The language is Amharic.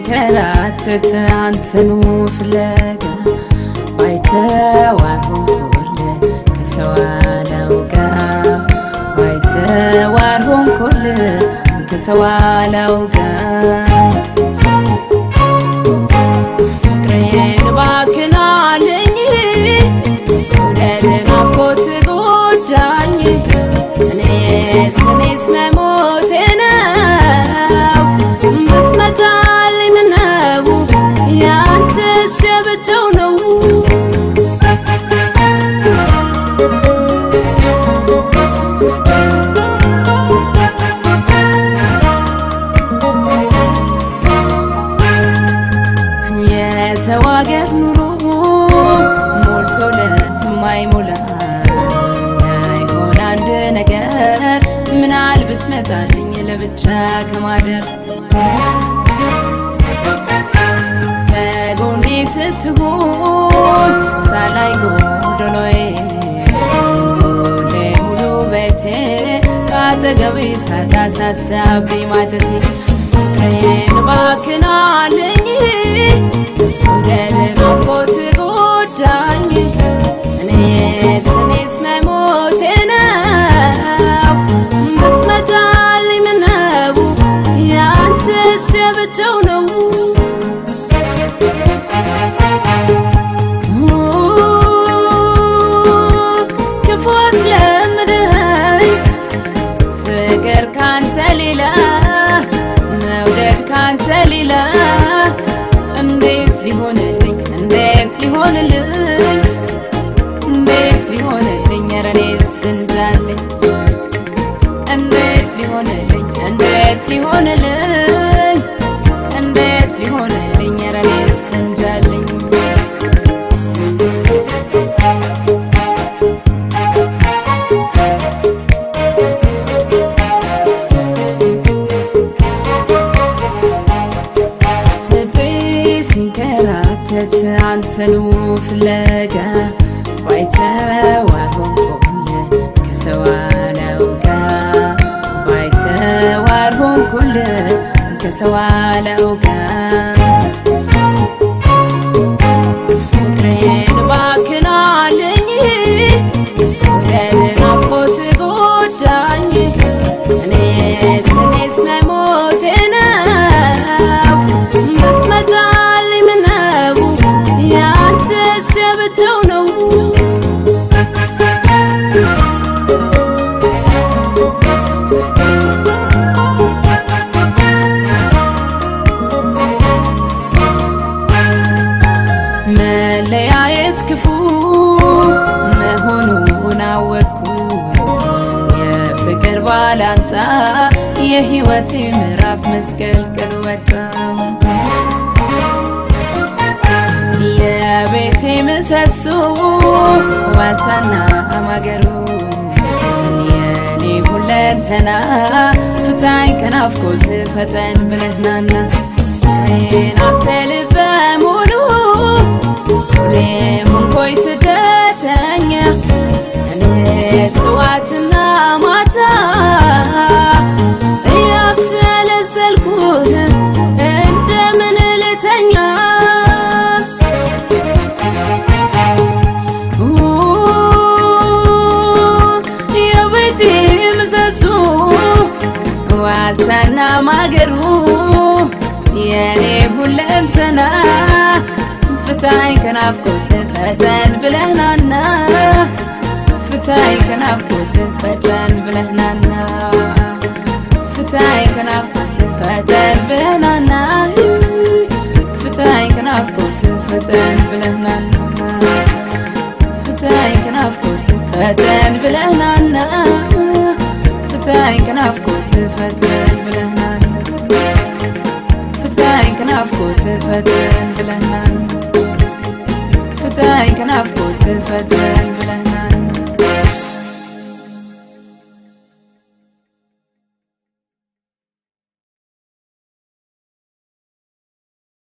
ሲንከራተት አንተኑ ፍለጋ ባይተዋር ሆንኩል ከሰው አላውጋ ባይተዋር ሆንኩል ከሰው አላውጋ ፍቅሬን እባክህን አለኝ ውደድ ናፍቆት ጎዳኝ እኔስ እኔስ መሞቴ ነው ብትመጣልኝ ምነው ያንተስ የብቻው ነው የሰው አገር ኑሮ ሞልቶ ለማይሞላ አይሆን አንድ ነገር ምናል ብትመጣልኝ ለብቻ ከማደር በጎኔ ስትሆን ሳላይ ጎደሎዬ ሁሌ ሙሉ ቤቴ ከአጠገቤ ሳታሳሳብኝ ማጀቴ ፍቅሬን እባክህን አለኝ ውደድ ናፍቆት ጎዳኝ እኔስ እኔስ መሞቴ ነው ብትመጣልኝ ምነው ያንተስ የብቻው ነው ክፉ አስለምደኝ ፍቅር ካንተ ሌላ መውደድ ካንተ ሌላ እንዴት ሊሆንልኝ እንዴት ሊሆንልኝ እንዴት ሊሆንልኝ ኧረ እኔስ እንጃልኝ እንዴት ሊሆንልኝ እንዴት ሊሆንልኝ እንዴት ሊሆንልኝ ኧረ እኔስ እንጃልኝ ልቤ ሲንከራተት አንተኑ ፍለጋ ባይተዋር ሆንኩል ከሰው አላውጋ ባይተዋር ሆንኩል ከሰው አላውጋ ፍቅሬን እባክህን አለኝ ውደድ ናፍቆት ጎዳኝ እኔስ እኔስ መሞቴ ነው ብትመጣልኝ ምነው ያንተስ የብቻው ነው መለያየት ክፉ መሆኑን አወቅኩት የፍቅር ባላንጣ የህይወቴ ምዕራፍ መስቀልቅል ወጣ የቤቴ ምሰሶ ዋልታና ማገሩ የኔ ሁለንተና ፍታኝ ከናፍቆት ፈጠን ብለህናና አንተ ልበ ሙሉ ሁሌም ሆንኮይ ስደተኛ እኔስ ጠዋትና ማታ እያብሰለሰልኩት እንደምን ልተኛ የቤቴ ምሰሶ ዋልታና ማገሩ የኔ ሁለንተና ፍታኝ ከናፍቆት ፈጠን ብለህናና ፍታኝ ከናፍቆት ፈጠን ብለህናና ፍታኝ ከናፍቆት ፈጠን ብለህናና ፍታኝ ከናፍቆት ፈጠን ብለህናና ፍታኝ ከናፍቆት ፈጠን ብለህናና ፍታኝ ከናፍቆት ፈጠን ብለህናና ፍታኝ ከናፍቆት ፈጠን ብለህናና ፍታኝ ከናፍቆት ፈጠን ብለህናና